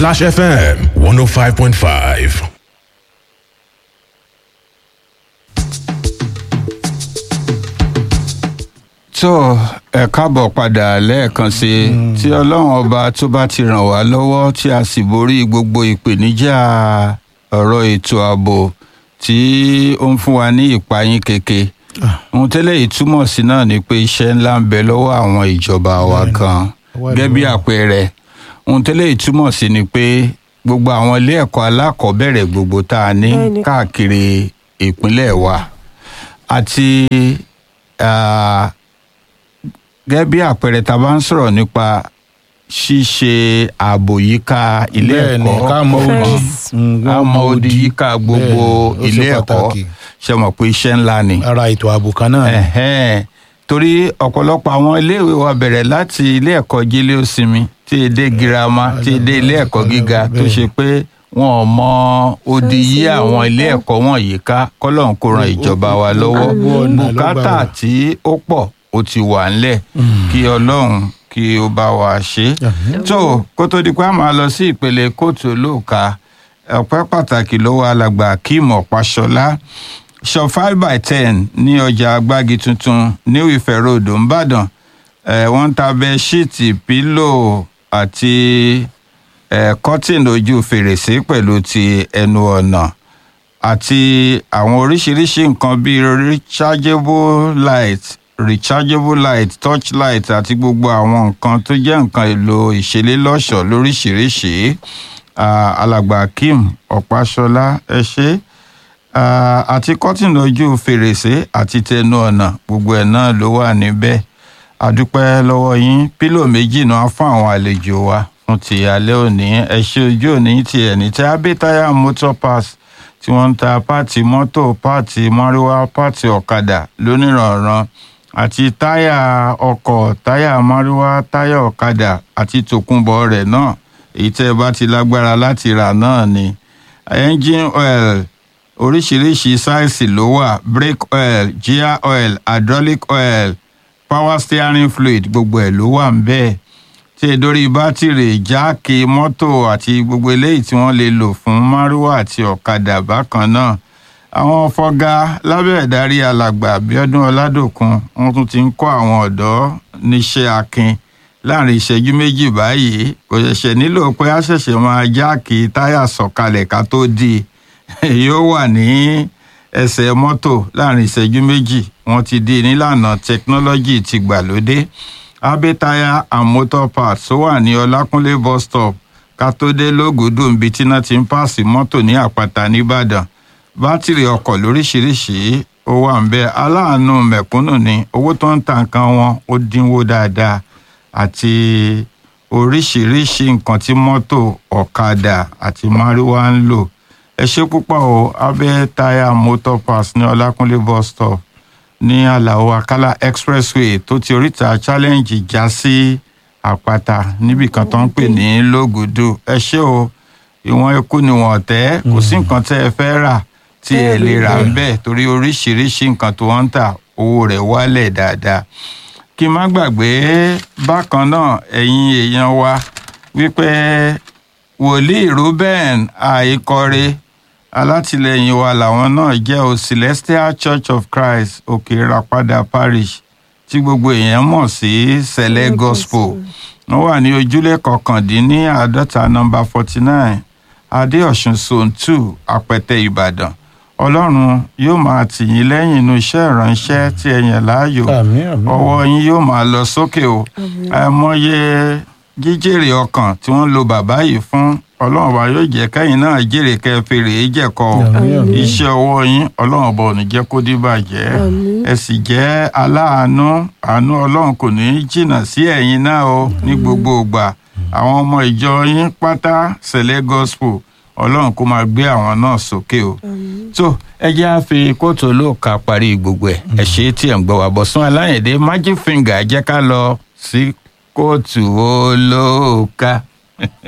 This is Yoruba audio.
Splash FM 105.5. tó ẹ káàbọ̀ padà lẹ́ẹ̀kan sí i tí ọlọ́run ọba tó bá ti ràn wá lọ́wọ́ tí a sì borí gbogbo ìpèníjà ọ̀rọ̀ ètò ààbò tí ó ń fún wa ní ìpayín keke ohun tẹ́lẹ̀ yìí túmọ̀ sí náà ni pé iṣẹ́ ńlá ń bẹ lọ́wọ́ àwọn ìjọba wa kan gẹ́gẹ́ bí àpẹẹrẹ ohun tẹ́lẹ̀ yìí túmọ̀ sí ni pé gbogbo àwọn ilé ẹ̀kọ́ alákọ̀ọ́bẹ̀rẹ̀ gbogbo tá a ní Bẹ́ẹ̀ni. káàkiri ìpínlẹ̀ wa àti ah, gẹ́gẹ́ bí àpẹẹrẹ tá a bá ń sọ̀rọ̀ nípa ṣíṣe ààbò yíká ilé Bẹ́ẹ̀ni, ẹ̀kọ́ ká mọ odi. Fence. Mm, ká mọ odi yíká gbogbo Bẹ́ẹ̀ni, ó ṣe ilé ẹ̀kọ́ pàtàkì. ṣe mọ̀ pé iṣẹ́ ńlá ni. ara ètò ààbò kan náà ni. Ẹ̀hẹ́n. torí ọ̀pọ̀lọpọ̀ àwọn iléèwé wa bẹ̀rẹ̀ láti ilé ẹ̀kọ́ jílé òsinmi tí èdè girama tí èdè ilé ẹ̀kọ́ gíga tó ṣe pé wọn ò mọ odi yí àwọn ilé ẹ̀kọ́ wọ̀nyí ká kọ́lọ́n kó ran ìjọba wa lọ́wọ́ Gbogbo ọ̀nà ló gbà bùkátà wá. tí ó pọ̀ ó ti wà ńlẹ̀ kí ọlọ́run kí ó bá wa ṣe é tó kó tó di pé a máa lọ sí ìpele kóòtù olóòka ọpẹ́ pàtàkì lọ́wọ́ alàgbà akeem ọ̀páṣọlá shop five by ten ní ọjà agbági tuntun new ife road nìbàdàn eh, wọ́n ń ta bẹ́ẹ̀ṣíìtì pílò àti eh, kọ́tìn ojú fèrèsé pẹ̀lú ti ẹnu ọ̀nà àti àwọn oríṣiríṣi nǹkan bíi rechargeable light rechargeable light touch light àti gbogbo àwọn nǹkan tó jẹ́ nǹkan èlò ìṣelélọ́ṣọ̀ọ́ lóríṣiríṣi Ah, alàgbà akeem ọ̀páṣọlá ẹ ṣé Ah, àti kọ́tìnì ojú fèrèsé àti tẹnu ọ̀nà gbogbo ẹ̀ náà ló wà níbẹ̀ àdúpẹ́ lọ́wọ́ yín pílò méjì náà fún àwọn àlejò wa fún ti alẹ́ òní ẹ ṣé ojú òní ti ẹ̀ní tí abẹ́táyà motor pass tí wọ́n ń ta páàtì mọ́tò páàtì márúwá páàtì ọ̀kadà lónìrànràn àti táyà ọkọ̀ táyà márúwá táyà ọ̀kadà àti tòkunbọ̀ rẹ̀ náà èyí tẹ́ ẹ bá ti lágbára láti rà náà ni engine oil oríṣiríṣi sáìsì ló wà brake oil gear oil hydraulic oil power steering fluid gbogbo ẹ̀ ló wà ń bẹ́ẹ̀ tí ẹ dórí bátìrì jáàkì mọ́tò àti gbogbo eléyìí tí wọ́n lè lò fún márúwá àti ọ̀kadà bákan náà àwọn fọgá lábẹ́ ìdarí alàgbà abiodun ọládòkun wọ́n tún ti ń kọ́ àwọn ọ̀dọ́ níṣẹ́ akin láàrin ìṣẹ́jú méjì báyìí kò ṣẹ̀ṣẹ̀ nílò pé a ṣẹ̀ṣẹ̀ máa jáàkì táyà sọ̀kalẹ̀ ká tó di yóò wà ní ẹsẹ̀ mọ́tò láàrin ìṣẹ́jú méjì wọ́n ti di nílànà tẹkinọ́lọ́jì ti gbàlódé abẹ́táyà and motor parts tó wà ní ọlákúnlé bus stop ká tó dé lógùdù níbi tí iná ti ń pààsì mọ́tò ní àpáta nìbàdàn bátìrì ọkọ̀ lóríṣiríṣi ó wà ń bẹ aláàánú mẹ̀kúnnù ni owó tó ń ta nǹkan wọn ó dínwó dáadáa àti oríṣiríṣi nǹkan tí mọ́tò ọ̀kadà àti márúwá ń lò ẹ ṣe púpọ̀ o abẹ́ táyà motor pass ní ọlákúnlé bus stop ní àlàó àkàlà expressway tó ti oríta challenge já sí àpáta níbì kan tó ń pè ní lógùdù ẹ ṣé o ìwọ̀n eku ni wọ́n tẹ́ kò sí nǹkan tẹ́ ẹ fẹ́ rà tí ẹ lè rà ń bẹ̀ torí oríṣiríṣi nǹkan tó wọ́n ń tà owó rẹ̀ wálẹ̀ dáadáa kí n má gbàgbé bákan náà ẹ̀yin èèyàn wa wípé wòlíì ruben àìkọrẹ alátìlẹyìn wa làwọn náà jẹ́ o celestial church of christ òkè ìràpadà parish tí gbogbo èèyàn mọ̀ sí sẹ̀lẹ̀ gospel wọ́n wà ní ojúlé kọkàndínníàádọ́ta nọmba forty nine adéọ̀sùn zone two àpẹtẹ ìbàdàn ọlọ́run yóò máa tì yín lẹ́yìn inú iṣẹ́ ìránṣẹ́ tí ẹ yàn láàyò Àmín, àmín. ọwọ́ yín yóò máa lọ sókè o àìmọye jíjèrè ọkàn tí wọ́n lo bàbá yìí fún ọlọ́run ọba yóò jẹ́ kẹ́yìn náà jèrè kẹfìrè jẹ̀kọ́ o Àmín, àmín. iṣẹ́ ọwọ́ yín ọlọ́run ọba ò ní jẹ́ kó dìbàjẹ́ ẹ sì jẹ́ aláàánú àánú ọlọ́run kò ní í jìnnà sí ẹ̀yin náà o ní gbogbo ìgbà àwọn ọmọ ìjọ yín pátá sẹ̀lẹ̀ gospel ọlọ́run kó máa gbé àwọn náà sókè o tó ẹ jẹ́ á fi kóòtù olóòka parí gbogbo ẹ̀ ẹ ṣe é tí ẹ̀ ń gbọ́ wá bọ̀sùn aláyẹ̀dé magic finger jẹ́ ká lọ sí kóòtù olóòka.